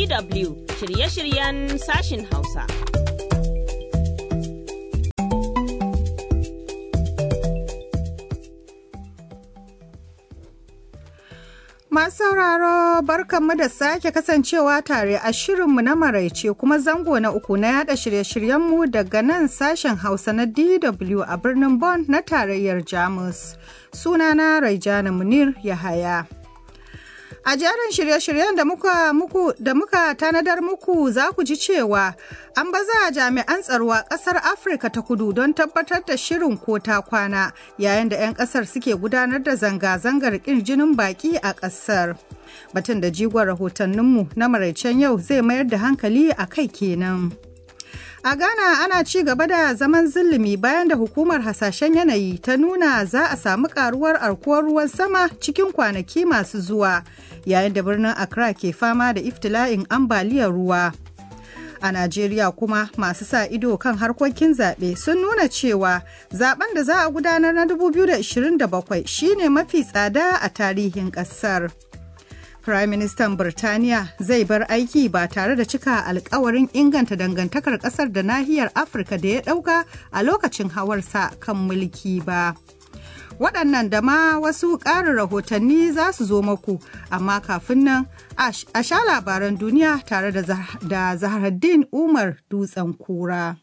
DW shirye-shiryen sashin Hausa. Masu sauraro barkanmu da sake kasancewa tare a shirinmu na maraice kuma zango na uku na yada shirye-shiryenmu daga nan sashen Hausa na DW a birnin Bonn na tarayyar Jamus. Sunana Raijana Munir Yahaya. A jerin shirye-shiryen da muka muku da muka tanadar muku za ku ji cewa an baza jami'an tsaro a ƙasar Afirka ta kudu don tabbatar da shirin ko ta kwana yayin da 'yan ƙasar suke gudanar da zanga-zangar ƙin jinin baƙi a ƙasar. Batun da jigon rahotanninmu na maraicen yau zai mayar da hankali a kai kenan. A Ghana ana ci gaba da zaman zulumi bayan da hukumar hasashen yanayi ta nuna za a samu karuwar arkuwar ruwan sama cikin kwanaki masu zuwa yayin da birnin Accra ke fama da iftila'in ambaliyar ruwa. A Najeriya kuma masu sa ido kan harkokin zaɓe sun nuna cewa zaben da za a gudanar na 2027 shine mafi tsada a tarihin ƙasar. Firaministan Birtaniya zai bar aiki ba tare da cika alkawarin inganta dangantakar kasar da nahiyar Afirka da ya ɗauka a lokacin hawarsa kan mulki ba. Waɗannan da ma wasu ƙarin rahotanni za su zo maku, amma kafin nan a sha labaran duniya tare da Zahraddin Umar Dutsen Kura.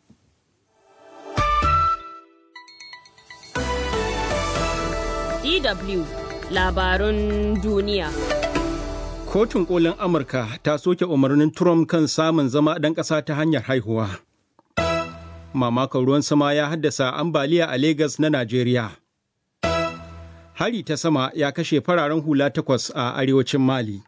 DW Labarun Duniya. Kotun kolin Amurka ta soke umarnin Trump kan samun zama ɗan ƙasa ta hanyar haihuwa. Mamakon ruwan sama ya haddasa ambaliya a Legas na Najeriya. Hari ta sama ya kashe fararen hula takwas a arewacin Mali.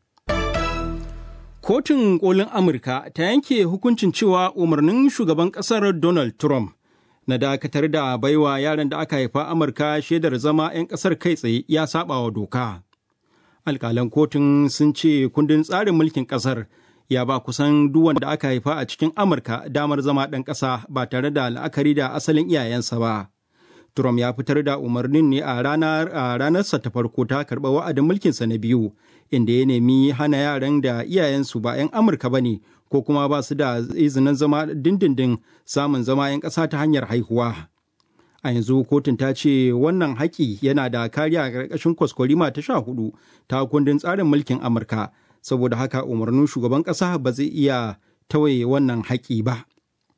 Kotun kolin Amurka ta yanke hukuncin cewa umarnin shugaban ƙasar Donald Trump na dakatar da baiwa yaran da aka haifa Amurka shaidar zama 'yan ƙasar kai tsaye ya saba wa doka. alkalan kotun sun ce kundin tsarin mulkin kasar ya ba kusan duk wanda aka haifa a cikin amurka damar zama ɗan ƙasa ba tare da la'akari da asalin iyayensa ba trump ya fitar da umarnin ne a ranarsa ta farko ta karɓa wa'adin mulkinsa na biyu inda ya nemi hana yaran da iyayensu ba 'yan amurka ba ne ko kuma ba su da izinin zama dindindin samun zama 'yan ƙasa ta hanyar haihuwa a yanzu kotun ta ce wannan haƙi yana da kariya a ƙarƙashin kwaskwarima ta sha hudu ta kundin tsarin mulkin amurka saboda haka umarnin shugaban ƙasa ba zai iya tawaye wannan haƙi ba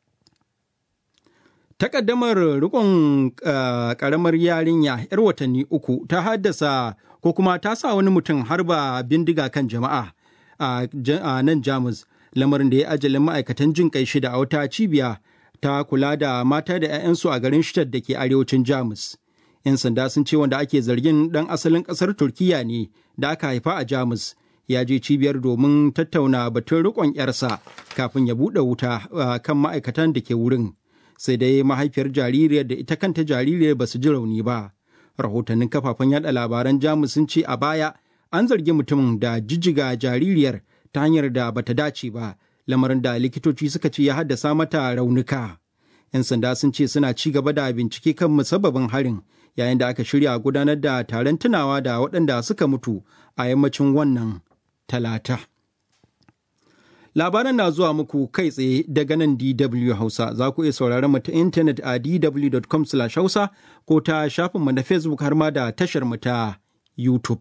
takaddamar rikon ƙaramar yarinya 'yar watanni uku ta haddasa ko kuma ta sa wani mutum harba bindiga kan jama'a a nan jamus lamarin da ya ajalin ma'aikatan jin kai shida a wata cibiya ta kula da mata da 'ya'yansu a garin Shtar da ke arewacin Jamus. 'Yan sanda sun ce wanda ake zargin ɗan asalin ƙasar Turkiyya ne da aka haifa a Jamus. Ya je cibiyar domin tattauna batun riƙon 'yarsa kafin ya buɗe wuta kan ma'aikatan da ke wurin. Sai dai mahaifiyar jaririyar da ita kanta jaririyar ba su ji rauni ba. Rahotannin kafafen yaɗa labaran Jamus sun ce a baya an zargi mutumin da jijjiga jaririyar ta hanyar da bata dace ba. lamarin da likitoci suka ce ya haddasa mata raunuka. 'Yan sanda sun ce suna ci gaba da bincike kan musabbabin harin yayin da aka shirya gudanar da taron tunawa da waɗanda suka mutu a yammacin wannan talata. Labaran na zuwa muku kai tsaye daga nan DW Hausa za ku iya sauraron mu ta intanet a dw.com hausa ko ta shafinmu na Facebook har ma da tashar mu ta YouTube.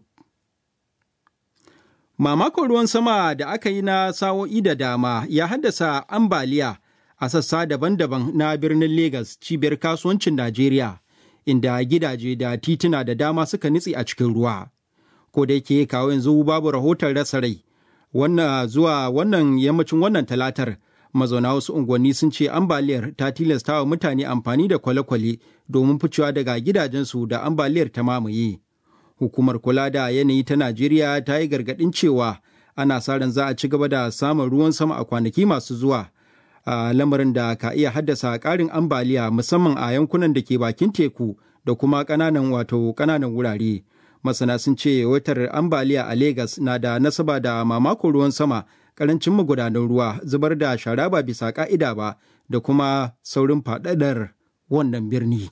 Mamakon ruwan sama da aka yi na sa'o'i da dama ya haddasa ambaliya a sassa daban-daban na birnin Legas cibiyar kasuwancin Najeriya, inda gidaje da tituna da dama suka nitse a cikin ruwa. Ko da yake kawo yanzu babu rahoton rasa rai, wannan zuwa wannan yammacin wannan talatar mazauna wasu unguwanni sun ce ambaliyar ta tilasta wa mutane amfani da kwale-kwale domin ficewa daga gidajensu da ambaliyar ta mamaye. hukumar kula da yanayi ta Najeriya ta yi gargaɗin cewa ana sa ran za a ci gaba da samun ruwan sama a kwanaki masu zuwa. A lamarin da ka iya haddasa ƙarin ambaliya musamman a yankunan da ke bakin teku da kuma ƙananan wato ƙananan wurare. Masana sun ce watar ambaliya a Legas na da nasaba da mamakon ruwan sama, ƙarancin magudanan ruwa, zubar da shara ba bisa ƙa'ida ba da kuma saurin faɗaɗar wannan birni.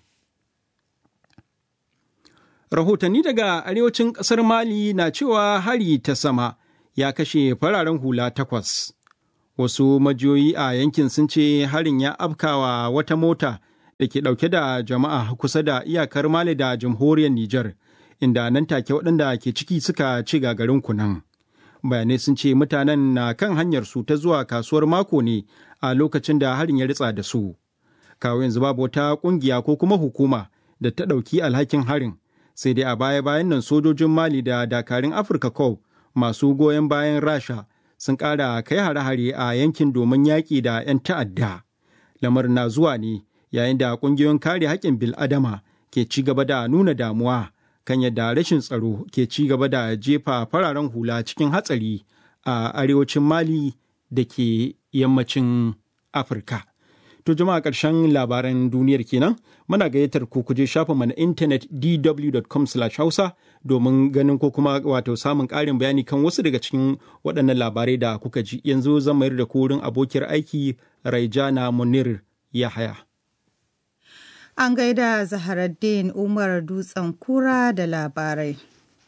Rahotanni daga arewacin ƙasar Mali na cewa hari ta sama ya kashe fararen hula takwas. Wasu majiyoyi a yankin sun ce harin ya afkawa wata mota da ke ɗauke da jama'a kusa da iyakar Mali da jamhuriyar Nijar, inda nan take waɗanda ke ciki suka ci gagarin kunan. Bayanai sun ce mutanen na kan hanyar su ta zuwa kasuwar mako ne a lokacin da harin ya ritsa da su. Kawo yanzu babu wata ƙungiya ko kuma hukuma da ta ɗauki alhakin harin, sai dai a baya-bayan nan sojojin Mali da dakarun Afirka Corps masu goyon bayan Rasha sun ƙara kai hare-hare a yankin domin yaƙi da 'yan ta'adda. Lamarin na zuwa ne yayin da ƙungiyoyin kare haƙƙin bil'adama ke ci gaba da nuna damuwa kan yadda rashin tsaro ke ci gaba da jefa fararen hula cikin hatsari a arewacin Mali da ke yammacin Afirka. To jama'a ƙarshen labaran duniyar kenan muna gayyatar ku kuje shafin na intanet dw.com hausa domin ganin ko kuma wato samun ƙarin bayani kan wasu daga cikin waɗannan labarai da kuka ji yanzu zan mayar da ku wurin abokiyar aiki Raijana Munir Yahaya. An gaida Zaharaddin Umar Dutsen Kura da labarai.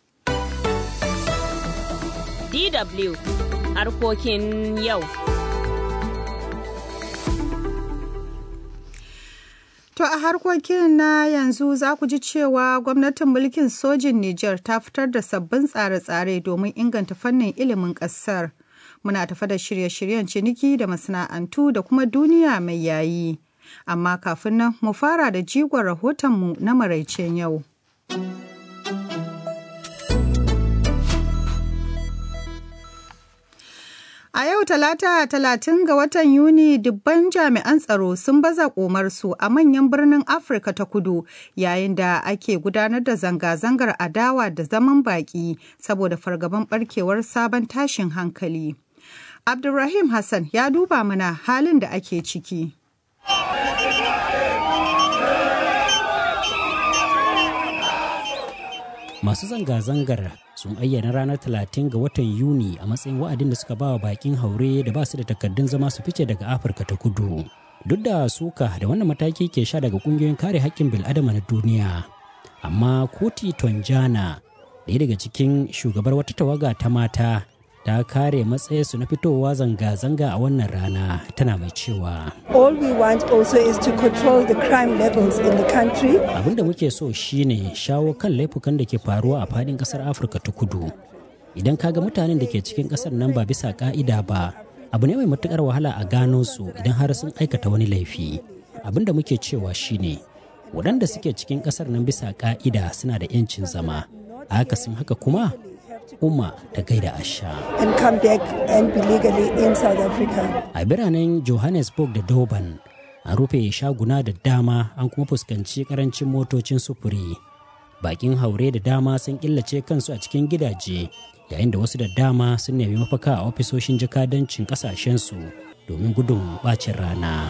DW harkokin yau. To a harkokin na yanzu za ku ji cewa gwamnatin mulkin sojin Nijar ta fitar da sabbin tsare-tsare domin inganta fannin ilimin ƙasar. Muna tafa da shirye-shiryen ciniki da masana'antu da kuma duniya mai yayi. Amma kafin nan mu fara da jigon rahotonmu na maraicen yau. A yau talata talatin ga watan Yuni dubban jami'an tsaro sun baza komarsu a manyan birnin Afirka ta kudu yayin da ake gudanar da zanga-zangar adawa da zaman baki saboda fargaban barkewar sabon tashin hankali. Abdulrahim Hassan ya duba mana halin da ake ciki. Masu zanga-zangar sun ayyana ranar 30 ga watan Yuni a matsayin wa'adin da suka ba wa bakin haure da ba su da takardun zama su fice daga Afirka ta kudu. Duk da suka da wannan mataki ke sha daga kungiyoyin kare haƙƙin bil'adama na duniya. Amma Kuti Tonjana, ɗaya daga cikin shugabar wata tawaga ta mata, ta kare matsayinsu na fitowa zanga-zanga a wannan rana tana mai cewa All we want also is to control the crime levels in the country. abin da muke so shine shawo kan laifukan da ke faruwa a fadin kasar afirka ta kudu idan kaga mutanen da ke cikin kasar nan ba bisa ka'ida ba abu ne mai matukar wahala a gano su idan har sun aikata wani laifi abin da muke cewa shine waɗanda suke cikin kasar nan bisa ka'ida suna da 'yancin zama a akasin haka kuma umma ta gaida asha and come back and be legally in South Africa. a biranen johannesburg da durban an rufe shaguna da dama an kuma fuskanci karancin motocin sufuri bakin haure da dama sun killace kansu a cikin gidaje yayin da wasu da dama sun nemi mafaka a ofisoshin jakadancin kasashensu domin gudun bacin rana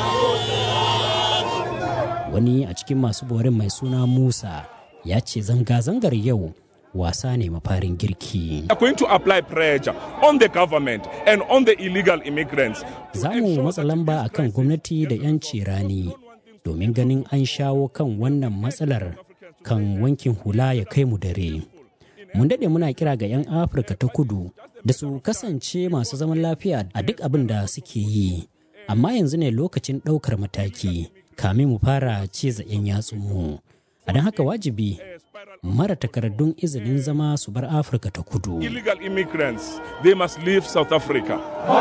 wani a cikin masu borin mai suna musa ya ce zanga-zangar yau wasa ne mafarin girki are going to apply pressure on the government and on the illegal immigrants. za mu matsa lamba a kan gwamnati da 'yanci rani domin ganin an shawo kan wannan matsalar kan wankin hula ya kai mu dare mun daɗe muna kira ga 'yan afirka ta kudu da su kasance masu zaman lafiya a duk abin da suke yi amma yanzu ne lokacin ɗaukar mataki kamin mu fara ciza 'yan yatsunmu a don haka wajibi mara takardun izinin zama su bar afirka ta kudu Illegal immigrants, they must leave South Africa.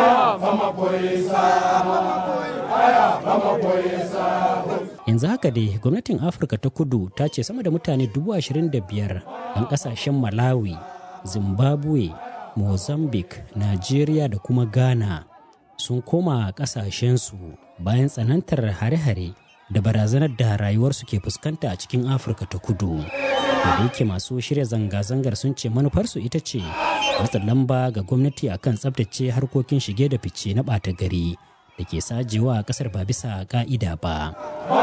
yanzu haka dai gwamnatin afirka ta kudu ta ce sama da mutane dubu ashirin da biyar ɗan ƙasashen malawi zimbabwe mozambique nigeria da kuma ghana sun koma ƙasashensu bayan tsanantar hare-hare da barazanar da rayuwarsu ke fuskanta a cikin afirka ta kudu da yake masu shirya zanga-zangar sun ce manufarsu ita ce matsa lamba ga gwamnati akan tsabtace harkokin shige da fice na ɓata gari da ke sajewa a kasar ba bisa ka'ida ba.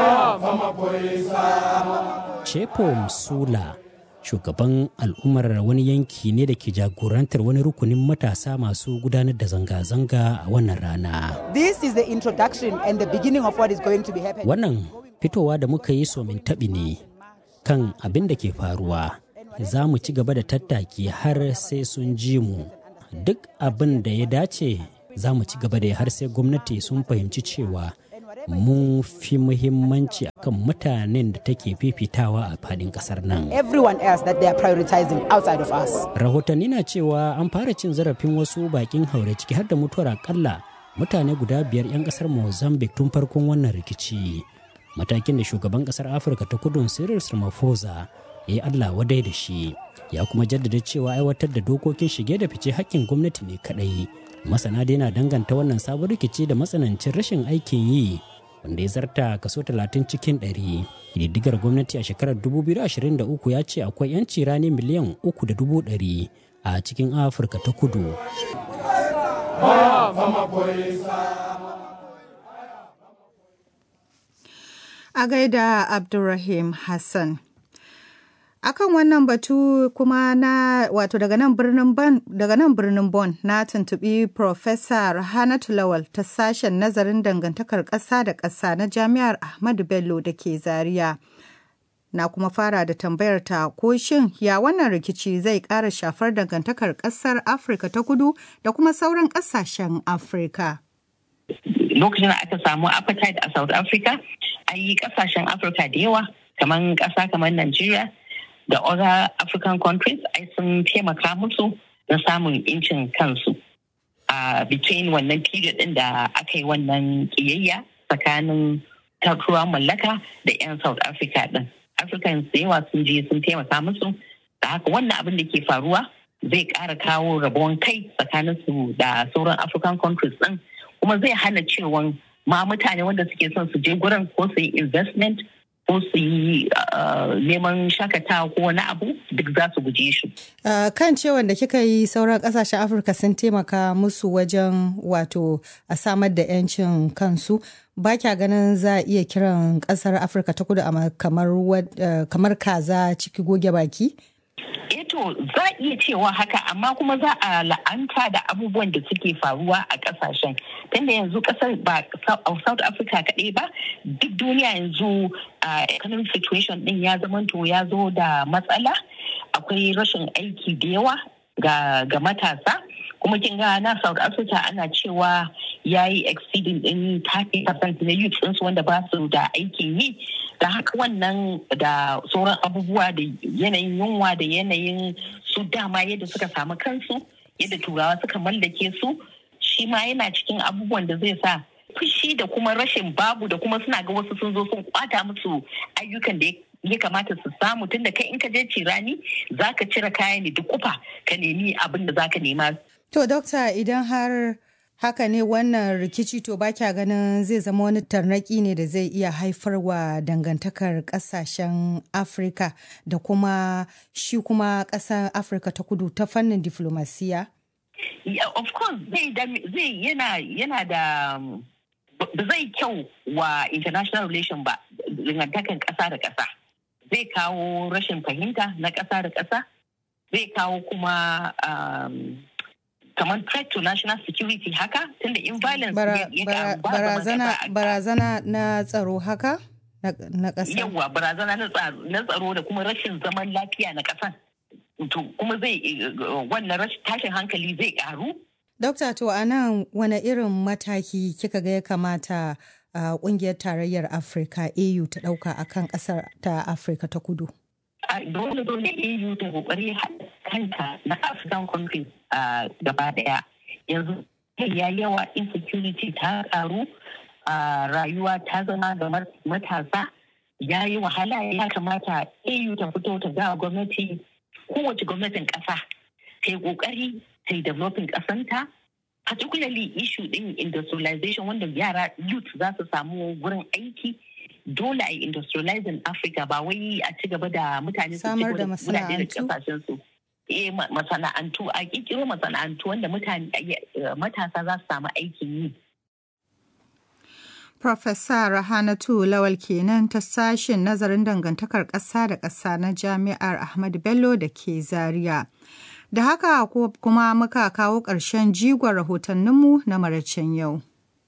Chepo Msula shugaban al'ummar wani yanki ne da ke jagorantar wani rukunin matasa masu gudanar da zanga-zanga a wannan rana. This is the introduction and the beginning of what is going to be happening. Wannan fitowa da muka yi somin taɓi ne kan abin da ke faruwa. Za mu ci gaba da tattaki har sai sun ji mu. duk abin da ya dace za mu ci gaba da har sai gwamnati sun fahimci cewa mun fi muhimmanci akan mutanen da take fifitawa a fadin kasar nan. Everyone else that they are prioritizing outside of us. Rahotanni na cewa an fara cin zarafin wasu bakin haure ciki har da mutuwar akalla mutane guda biyar 'yan kasar Mozambique tun farkon wannan rikici. Matakin da shugaban kasar Afirka ta kudun Cyril Ramaphosa ya yi Allah wadai da shi. Ya kuma jaddada cewa aiwatar da dokokin shige da fice hakkin gwamnati ne kadai. Masana dai na danganta wannan sabon rikici da matsanancin rashin aikin yi wanda ya zarta kaso 30 cikin 100. Ƙididdigar gwamnati a shekarar 2023 ya ce akwai 'yanci rani miliyan 3.100 a cikin Afirka ta kudu. A gaida Abdulrahim Hassan. akan wannan batu kuma na wato daga nan birnin bon daga nan birnin bon na tuntubi Professor Rahanatu Lawal ta sashen nazarin dangantakar ƙasa da ƙasa na Jami'ar Ahmadu Bello da ke Zaria. Na kuma fara da tambayar ta ko shin ya wannan rikici zai ƙara shafar dangantakar ƙasar Afirka ta kudu da kuma sauran ƙasashen Afirka. Lokacin da aka samu apartheid a South Africa, an yi ƙasashen Afirka da yawa kamar ƙasa kamar Najeriya da other African countries ai sun taimaka musu na samun incin kansu a between wannan period din da aka yi wannan kiyayya tsakanin turawan mallaka da 'yan South Africa din. Africans da yawa sun je sun taimaka musu da haka wannan abin da ke faruwa zai ƙara kawo rabuwan kai tsakanin su da sauran African countries din kuma zai hana cewa ma mutane wanda suke son su je gurin ko su yi investment ko su yi neman shakatawa ko wani abu duk za su guje shi. kan cewa da kika yi sauran kasashen afirka sun taimaka musu wajen wato a samar da 'yancin kansu ba kya ganin za a iya kiran kasar afirka ta kudu kamar kaza ciki goge baki? eto za a iya cewa haka amma kuma za a la'anta da abubuwan da suke faruwa a kasashen tunda yanzu kasar ba south africa kaɗai ba duk duniya yanzu economic situation din ya zamanto ya zo da matsala akwai rashin aiki da yawa ga matasa kuma kin ga na south africa ana cewa ya yi exceeding din 30% na youth ɗinsu wanda ba su da aikin yi da haka wannan da sauran abubuwa da yanayin yunwa da yanayin su dama yadda suka samu kansu yadda turawa suka mallake su shi ma yana cikin abubuwan da zai sa fushi da kuma rashin babu da kuma suna ga wasu sun zo sun kwata musu ayyukan da ya kamata su samu tun da kai in ka je cirani za ka cire kaya ne duk kufa ka nemi abin da za ka nema. To, Dokta, idan har haka ne wannan rikici to ba kya ganin zai zama wani tarnaki ne da zai iya haifarwa dangantakar kasashen afirka da kuma shi kuma kasar afirka ta kudu ta fannin diflomasiya? Yeah, of course zai yana yana da ba zai kyau wa international relation ba dangantakan kasa da kasa zai kawo rashin fahimta na kasa da kasa zai kawo kuma um, kamar threat to national security haka tunda in violence barazana barazana na tsaro haka na ƙasa yawa barazana na tsaro da kuma rashin zaman lafiya na ƙasan to kuma zai wannan rashin tashin hankali zai karu Dokta to a nan wane irin mataki kika ga ya kamata a kungiyar tarayyar Afirka AU ta ɗauka akan ƙasar ta Afirka ta kudu? dole dole EU ta kokari kanta na African countries gaba daya yanzu ya yawa insecurity ta karu rayuwa ta zama ga matasa ya yi wahala ya kamata EU ta fito ta ga gwamnati kowace gwamnatin kasa ta yi kokari ta yi developing kasanta particularly issue din industrialization wanda yara youth za su samu wurin aiki dole a industrializing Africa ba wai a ci gaba da mutane su samar da masana'antu su. Eh masana'antu a kikiro masana'antu wanda mutane matasa za su samu aikin yi. Profesa Rahanatu Lawal kenan ta sashen nazarin dangantakar ƙasa da ƙasa na Jami'ar Ahmadu Bello da ke Zaria. Da haka kuma muka kawo ƙarshen jigon rahotanninmu na maraicen yau.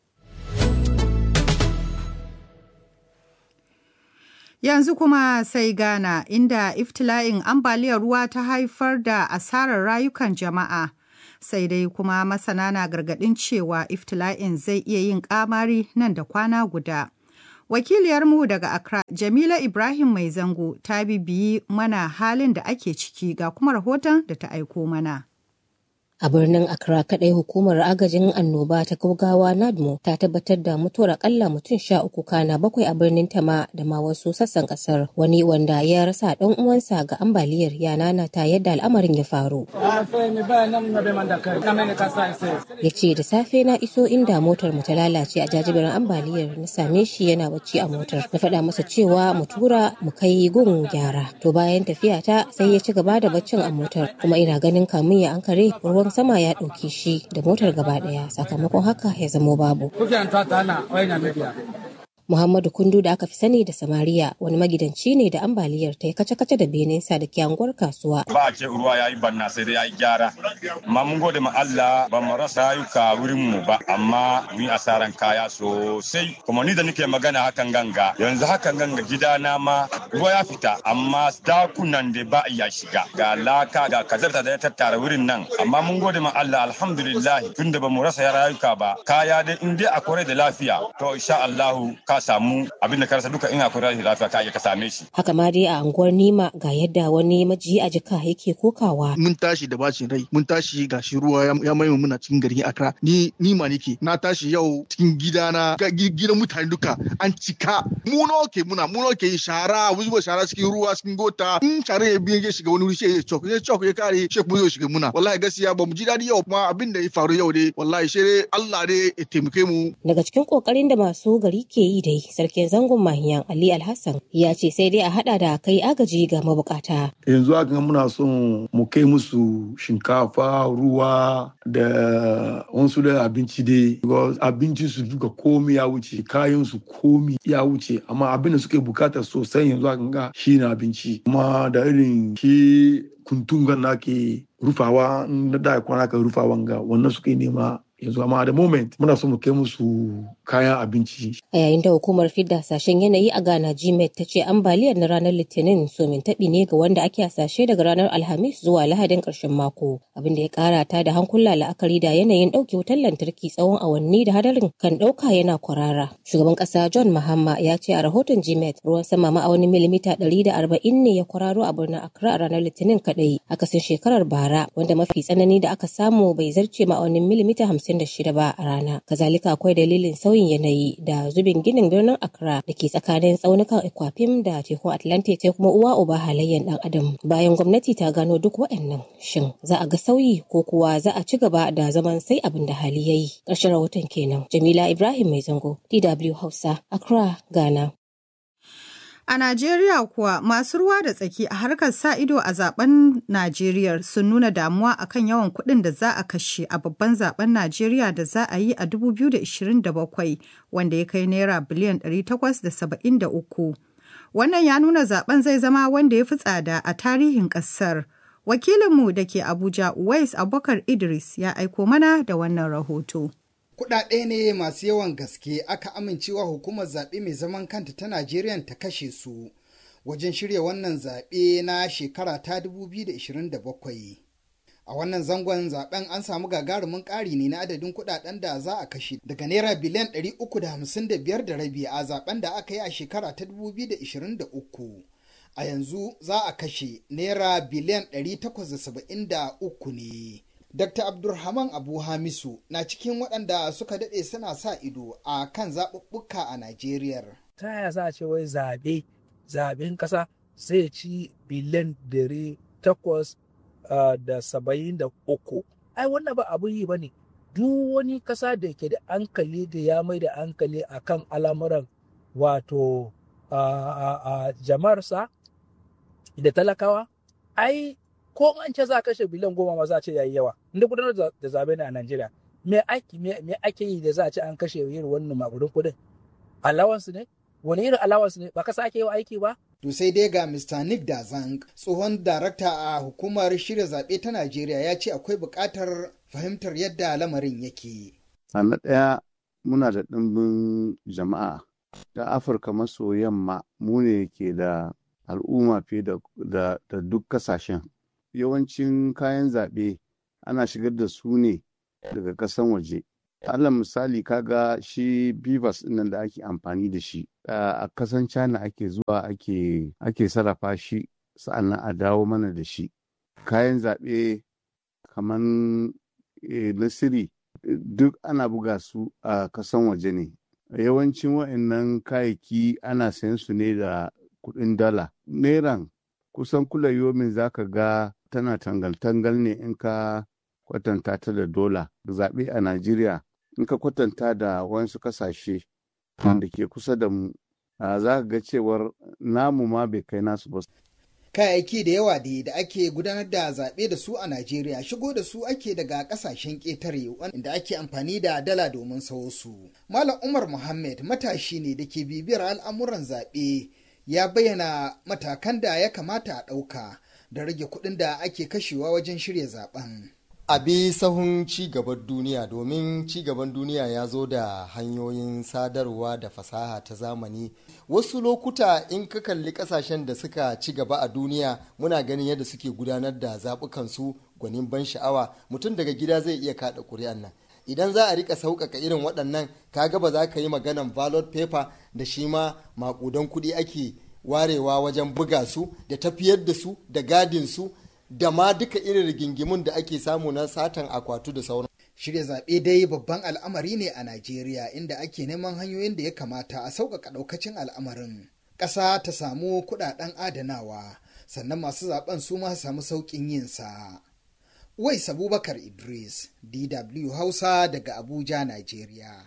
Yanzu kuma sai Ghana inda iftila'in ambaliyar ruwa ta haifar da asarar rayukan jama'a. sai dai kuma masana na gargaɗin cewa iftila'in zai iya yin ƙamari nan da kwana guda. Wakiliyarmu daga Accra, Jamila Ibrahim Mai Zango, ta bibiyi mana halin da ake ciki ga kuma rahoton da ta aiko mana. A birnin Accra kadai hukumar agajin annoba ta gaugawa NADMO ta tabbatar da mutuwar akalla mutum sha uku kana bakwai a birnin Tama da ma wasu sassan kasar. Wani wanda ya rasa dan uwansa ga ambaliyar ya nanata yadda al'amarin ya faru. Ya ce da safe na iso inda motar mu ta lalace a jajibirin ambaliyar na same shi yana bacci a motar. Na faɗa masa cewa mu tura mu kai gun gyara. To bayan tafiya ta sai ya ci gaba da baccin a motar kuma ina ganin kamun ya ankare ruwan sama ya ɗauke shi da motar gaba ɗaya sakamakon haka ya zamo babu. Muhammadu Kundu da aka fi sani da Samariya wani magidanci ne da ambaliyar ta yi kace-kace da benensa da kyanguwar kasuwa. Ba a ce ruwa ya yi banna sai dai ya yi gyara. Amma mun gode ma Allah ba mu rasa rayuka wurin mu ba amma mun asaran kaya sosai. Kuma ni da nake magana hakan ganga yanzu hakan ganga gidana ma ruwa ya fita amma dakunan da ba iya shiga. Ga laka ga kazarta da ya tattara wurin nan amma mun gode ma Allah alhamdulillah tunda ba mu rasa rayuka ba kaya dai in dai akwai da lafiya to insha Allahu ka samu abin da ka rasa duka in akwai rashin lafiya ka iya ka same shi. Haka ma dai a anguwar Nima ga yadda wani majiyi a jika yake kokawa. Mun tashi da bacin rai, mun tashi ga shi ruwa ya mai muna cikin garin Accra. Ni Nima nake, na tashi yau cikin gidana, gidan mutane duka an cika. Mu nawa ke muna, mu nawa ke shara, mu zuba shara cikin ruwa cikin gota. In shara ya biye shiga wani wuri sai ya cok, ya cok ya kare, sai kuma zai shiga muna. Wallahi gaskiya ba mu ji daɗi yau kuma abin da ya faru yau dai, wallahi sai Allah dai ya taimake mu. Daga cikin kokarin da masu gari ke yi dai sarkin zangon mahiyan Ali Alhassan ya ce sai dai a hada da kai agaji ga mabukata. Yanzu haka muna son mu kai musu shinkafa, ruwa da wasu da abinci dai. Abinci su duka komi ya wuce, kayan su komi ya wuce, amma abin da suke bukata sosai yanzu haka ga shi na abinci. Kuma da irin shi kuntungan na ke rufawa na da kwana ka rufawan ga wannan suke nema yanzu amma da moment muna so mu kai musu kayan abinci. A yayin da hukumar fidda hasashen yanayi a Ghana GMET ta ce ambaliyar na ranar Litinin somin taɓi ne ga wanda ake hasashe daga ranar Alhamis zuwa Lahadin ƙarshen mako. Abin da ya ƙara ta da hankula la'akari da yanayin ɗauke wutar lantarki tsawon awanni da hadarin kan ɗauka yana kwarara. Shugaban ƙasa John Mahama ya ce a rahoton GMET ruwan sama ma'aunin milimita ɗari da arba'in ne ya kwararo a birnin Accra a ranar Litinin kaɗai akasin shekarar bara wanda mafi tsanani da aka samu bai zarce ma'aunin milimita hamsin da shida ba a rana. Kazalika akwai dalilin sauyin yanayi da zubin ginin birnin Accra da ke tsakanin tsaunukan Equapim da tekun Atlantic sai kuma uwa uba halayyar dan adam. Bayan gwamnati ta gano duk waɗannan shin za a ga sauyi ko kuwa za a ci gaba da zaman sai abin da hali ya yi. Ƙarshen rahoton kenan. Jamila Ibrahim Mai Zango, DW Hausa, Accra, Ghana. A Najeriya kuwa masu ruwa da tsaki a harkar sa ido a zaben Najeriya sun nuna damuwa akan yawan kuɗin da za a kashe a babban zaben Najeriya da za a yi a 2027 wanda ya kai naira biliyan 873. Wannan ya nuna zaben zai zama wanda ya fi tsada a tarihin ƙasar. Wakilinmu da ke Abuja Uwais Abubakar Idris ya aiko mana da wannan rahoto. Kuɗaɗe ne masu yawan gaske aka amincewa hukumar zaɓe mai zaman kanta ta Najeriya ta kashe su wajen shirya wannan zaɓe na shekara ta 2027. A wannan zangon zaben an samu gagarumin ƙari ne na adadin kuɗaɗen da za a kashe daga naira biliyan 355 da rabi a zaben da aka yi a shekara ta 2023. A yanzu za a kashe naira biliyan 873 ne. Dr. Abdulrahman Abu Hamisu na cikin waɗanda suka daɗe suna sa ido a kan zaɓuɓɓuka a Najeriya. Ta yaya za a ce wai zaɓe, zaɓen ƙasa zai ci biliyan dare takwas da saba'in da uku. Ai wannan ba abin yi ba ne. Duk wani ƙasa da ke da hankali da ya mai da hankali a kan al'amuran wato jama'arsa da talakawa, ai ko an ce za a kashe biliyan goma ma za a ce yayi yawa inda gudanar da zabe ne a Najeriya me ake me ake yi da za a ce an kashe irin wannan makudin kudin allowance ne wani irin allowance ne ba ka sake yi aiki ba To sai dai ga Mr. Nick Dazang, tsohon darakta a hukumar shirya zaɓe ta Najeriya ya ce akwai buƙatar fahimtar yadda lamarin yake. A na ɗaya muna da ɗimbin jama'a ta Afirka maso yamma mu ne ke da al'umma fiye da duk kasashen. yawancin kayan zaɓe ana shigar da su ne daga ƙasan waje alal misali kaga shi bivas nan da ake amfani da shi a kasan china ake zuwa ake ake sarrafa shi sa'annan a dawo mana da shi kayan zaɓe kamar na siri duk ana buga su a kasan waje ne yawancin wa'annan kayayyaki ana sayan su ne da kuɗin dala neran kusan kula yomin zaka ga tana tangal-tangal ne in ka kwatanta ta da dola zaɓe a najeriya in ka kwatanta da wasu kasashe da ke kusa da mu za ka ga cewar namu ma bai kai nasu ba kayayyaki da yawa da da ake gudanar da zaɓe da su a Najeriya shigo da su ake daga ƙasashen ƙetare inda ake amfani da dala domin sawo su. Malam Umar Muhammad matashi ne da ke bibiyar al'amuran zaɓe ya bayyana matakan da ya kamata a ɗauka da rage kuɗin da ake kashewa wajen shirya zaɓen. a bi sahun cigaban duniya domin cigaban duniya ya zo da hanyoyin sadarwa da fasaha ta zamani wasu lokuta in ka kalli kasashen da suka ci gaba a duniya muna ganin yadda suke gudanar da zaɓukansu gwanin ban sha'awa mutum daga gida zai iya kaɗa ƙuri'an nan idan za a rika sauƙaƙa irin waɗannan kaga ba za ka yi maganan ballot paper da shi ma maƙudan kuɗi ake warewa wajen buga su da tafiyar da su da gadin su da ma duka irin rigingimun da ake samu na satan akwatu da sauran. Shirya zaɓe dai babban al'amari ne a Najeriya inda ake neman hanyoyin da ya kamata a sauƙaƙa ɗaukacin al'amarin. Ƙasa ta samu kuɗaɗen adanawa sannan masu zaɓen su ma samu sauƙin yin sa. Wais Abubakar Idris, DW Hausa daga Abuja, Najeriya.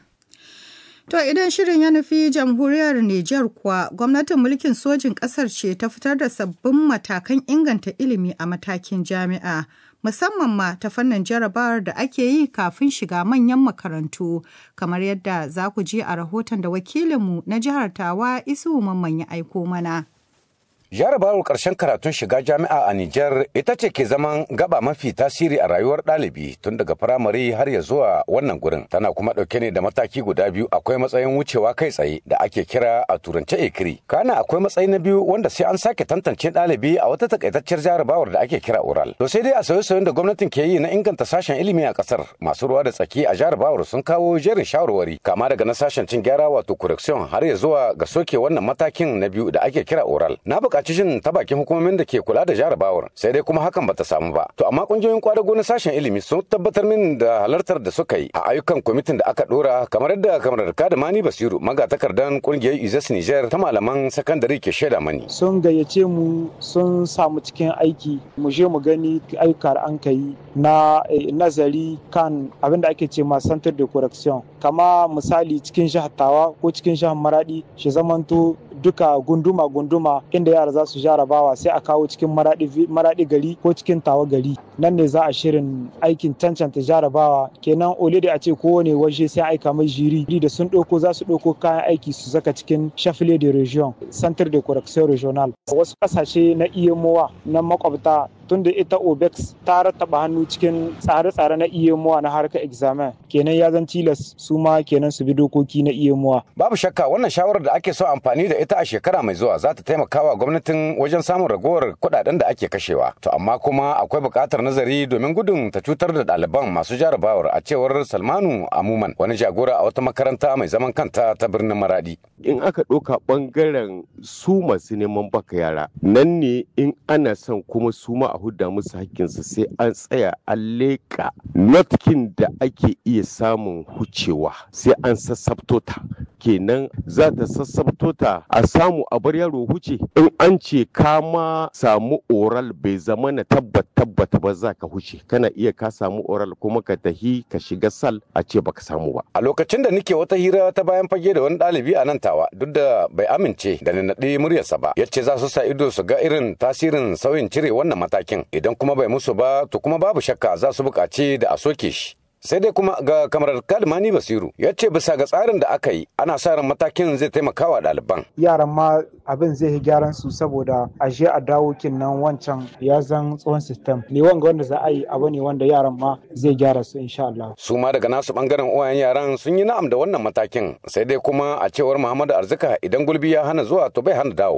To idan shirin ya nufi jamhuriyar Nijar kuwa gwamnatin mulkin sojin ƙasar ce ta fitar da sabbin matakan inganta ilimi a matakin jami'a musamman ma ta fannin jarabawar da ake yi kafin shiga manyan makarantu kamar yadda za ku ji a rahoton da wakilinmu na jihar Tawa Isu Mamman ya aiko mana. Jarabawar ƙarshen karatun shiga jami'a a Nijar ita ce ke zaman gaba mafi tasiri a rayuwar ɗalibi tun daga firamare har ya zuwa wannan gurin. Tana kuma ɗauke ne da mataki guda biyu akwai matsayin wucewa kai tsaye da ake kira a turance ekiri. Kana akwai matsayi na biyu wanda sai an sake tantance ɗalibi a wata takaitaccen jarabawar da ake kira oral. To sai dai a sauye-sauyen da gwamnatin ke yi na inganta sashen ilimi a ƙasar masu ruwa da tsaki a jarabawar sun kawo jerin shawarwari kama daga na sashen cin gyara wato correction har ya zuwa ga soke wannan matakin na biyu da ake kira oral. Na buƙaci jin ta bakin hukumomin da ke kula da jarabawar sai dai kuma hakan bata samu ba to amma kungiyoyin kwadago na sashen ilimi sun tabbatar min da halartar da suka yi a ayyukan kwamitin da aka dora kamar yadda kamar da mani basiru magatakardan kungiyar izas niger ta malaman sakandare ke shaida mani sun gayyace mu sun samu cikin aiki mu je mu gani ayyuka da an kai na nazari kan abin da ake ce ma center de correction kama misali cikin jihar tawa ko cikin jihar maradi shi zamanto duka gunduma-gunduma inda yara za su jarabawa sai a kawo cikin maradi gari ko cikin tawa gari nan ne za a shirin aikin cancanta jarabawa kenan ole da a ce kowane waje sai aika mai jiri da sun ɗauko za su ɗauko kayan aiki su saka cikin shafile de region center de correction regional wasu ƙasashe na iyamowa na makwabta tunda ita obex ta rattaba hannu cikin tsare-tsare na iyamowa na harkar examen kenan ya zan tilas su ma kenan su bi dokoki na iyamowa babu shakka wannan shawarar da ake so amfani da ita a shekara mai zuwa za ta taimaka wa gwamnatin wajen samun ragowar kuɗaɗen da ake kashewa to amma kuma akwai buƙatar nazari domin gudun ta cutar da ɗaliban masu jarabawar a cewar salmanu amuman wani jagora a wata makaranta mai zaman kanta ta birnin maradi in aka ɗauka ɓangaren su masu neman baka yara nan ne in ana son kuma su ma a hudda musu hakkinsu sai an tsaya an leƙa notkin da ake iya samun hucewa sai an sassabto ta kenan za ta sassabto ta a samu a bar yaro huce in an ce ka ma samu oral bai zama na tabbat tabbata ba za ka huce kana iya ka samu oral kuma ka tahi ka shiga sal a ce baka samu ba a lokacin da nike wata hira ta bayan fage da wani ɗalibi a nan tawa duk da bai amince da na naɗi muryarsa ba yace za su sa ido su ga irin tasirin sauyin cire wannan matakin idan kuma bai musu ba to kuma babu shakka za su buƙaci da a soke shi sai dai kuma ga kamarar kalmani basiru ya ce bisa ga tsarin da aka yi ana sa ran matakin zai taimaka wa ɗaliban yaran ma abin zai yi gyaran su saboda a je a dawo kinnan wancan ya zan tsohon sistem ne wanga wanda za a yi abu ne wanda yaran ma zai gyara su insha Allah su ma daga nasu bangaren uwayen yaran sun yi na'am da wannan matakin sai dai kuma a cewar Muhammadu Arzika idan gulbi ya hana zuwa to bai hana dawowa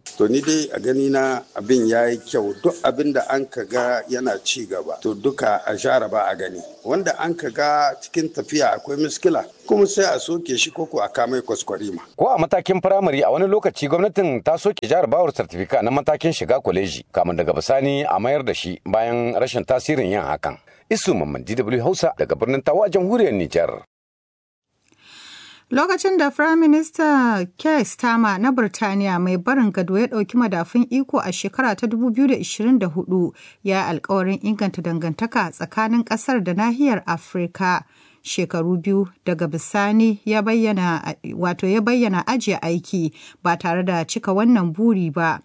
to ni dai a gani na abin ya yi kyau duk abin da an ka ga yana ci gaba to duka a share ba a gani wanda an ka ga cikin tafiya akwai miskila kuma sai a soke shi koko a kamai kwaskwarima. Ko a matakin firamare a wani lokaci gwamnatin ta soke jarabawar sartifika na matakin shiga kwaleji kamun daga bisani a mayar da shi bayan rashin tasirin yin hakan. Isu Mamman DW Hausa daga birnin Tawa jamhuriyar Nijar. Lokacin da Firayim Minista Keir Starmer na Birtaniya mai barin gado ya ɗauki madafun iko a shekara ta 2024 ya yi alkawarin inganta dangantaka tsakanin ƙasar da nahiyar Afirka. Shekaru biyu daga bisani ya bayyana wato ya bayyana ajiye aiki ba tare da cika wannan buri ba.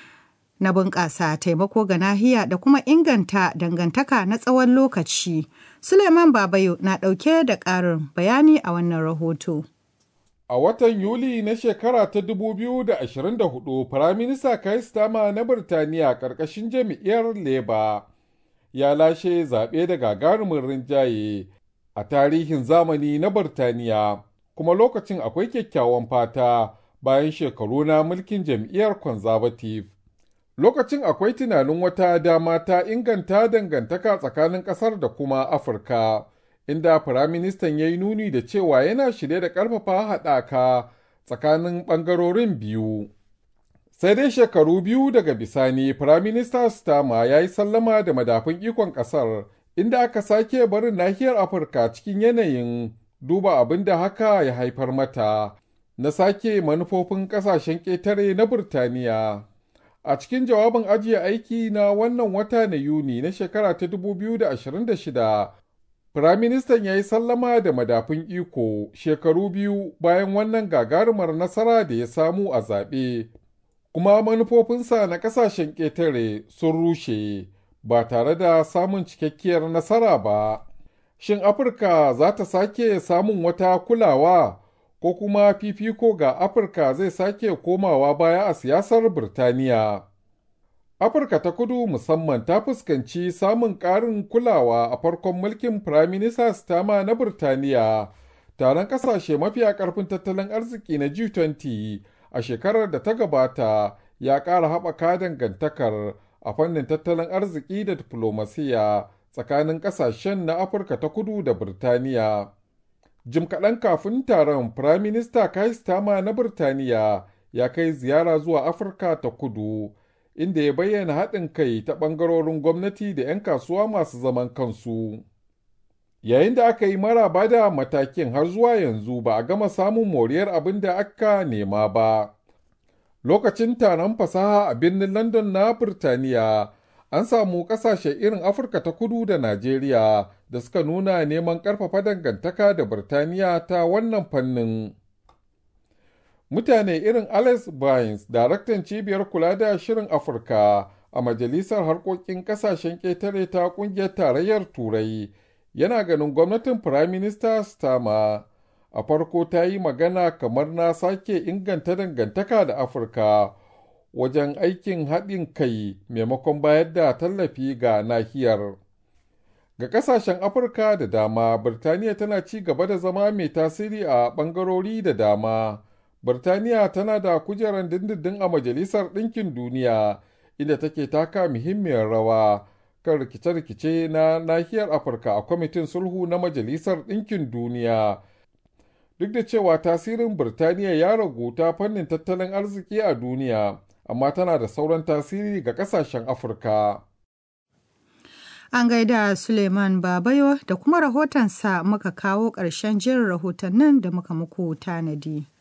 Na bunƙasa taimako ga nahiya da kuma inganta dangantaka na tsawon lokaci. Suleiman Babayo na ɗauke da ƙarin bayani a wannan rahoto. A watan Yuli na shekara ta 2024, Firaminista Keir Starmer na Birtaniya ƙarƙashin jam'iyyar Labour ya lashe zaɓe da gagarumin rinjaye a tarihin zamani na Birtaniya, kuma lokacin akwai kyakkyawan fata bayan shekaru na mulkin jam'iyyar Conservative. Lokacin akwai tunanin wata dama ta inganta dangantaka tsakanin ƙasar da kuma Afirka, inda Firaministan ya yi nuni da cewa yana shirye da ƙarfafa haɗaka tsakanin ɓangarorin biyu. Sai dai shekaru biyu daga bisani, Firaminista Stama ya yi sallama da madafun ikon ƙasar, inda aka sake barin nahiyar Afirka cikin yanayin duba abin da haka ya haifar mata, na sake manufofin ƙasashen ƙetare na Burtaniya. A cikin jawabin ajiye aiki na wannan wata na Yuni na shekara ta 2026, Firaministan ya yi sallama da madafun iko shekaru biyu bayan wannan gagarumar nasara da ya samu a zaɓe, kuma manufofinsa na ƙasashen ƙetare sun rushe ba tare da samun cikakkiyar nasara ba. Shin Afirka za ta sake samun wata kulawa ko kuma fifiko ga Afirka zai sake komawa baya a siyasar Birtaniya? Afirka ta kudu musamman ta fuskanci samun ƙarin kulawa a farkon mulkin Firaminista Stama na Birtaniya, taron ƙasashe mafiya ƙarfin tattalin arziki na G20 a shekarar da ta gabata ya ƙara haɓaka dangantakar a fannin tattalin arziki da diflomasiya tsakanin ƙasashen na Afirka ta kudu da Birtaniya. Jim kaɗan kafin taron, Firaminista Keir Starmer na Birtaniya ya kai ziyara zuwa Afirka ta kudu. inda ya bayyana haɗin kai ta ɓangarorin gwamnati da 'yan kasuwa masu zaman kansu. Yayin da aka yi maraba da matakin har zuwa yanzu ba a gama samun moriyar abin da aka nema ba. Lokacin taron fasaha a birnin London na Birtaniya, an samu ƙasashe irin Afirka ta kudu da Najeriya da suka nuna neman ƙarfafa dangantaka da Birtaniya ta wannan fannin. mutane irin Alex Bynes, daraktan cibiyar kula da shirin Afirka a Majalisar Harkokin Ƙasashen Ƙetare ta Ƙungiyar Tarayyar Turai, yana ganin gwamnatin Firaminista Stama a farko ta yi magana kamar na sake inganta dangantaka da Afirka wajen aikin haɗin kai maimakon bayar da tallafi ga nahiyar. Ga ƙasashen Afirka da dama, Birtaniya tana ci gaba da zama mai tasiri a ɓangarori da dama. Birtaniya tana da kujerar dindindin a Majalisar Ɗinkin Duniya, inda take taka muhimmiyar rawa kan rikice-rikice na nahiyar Afirka a kwamitin sulhu na Majalisar Ɗinkin Duniya. Duk da cewa tasirin Birtaniya ya ragu ta fannin tattalin arziki a duniya, amma tana da sauran tasiri ga ƙasashen Afirka. An gaida Suleiman Babayo da kuma rahotonsa muka kawo ƙarshen jerin rahotannin da muka muku tanadi.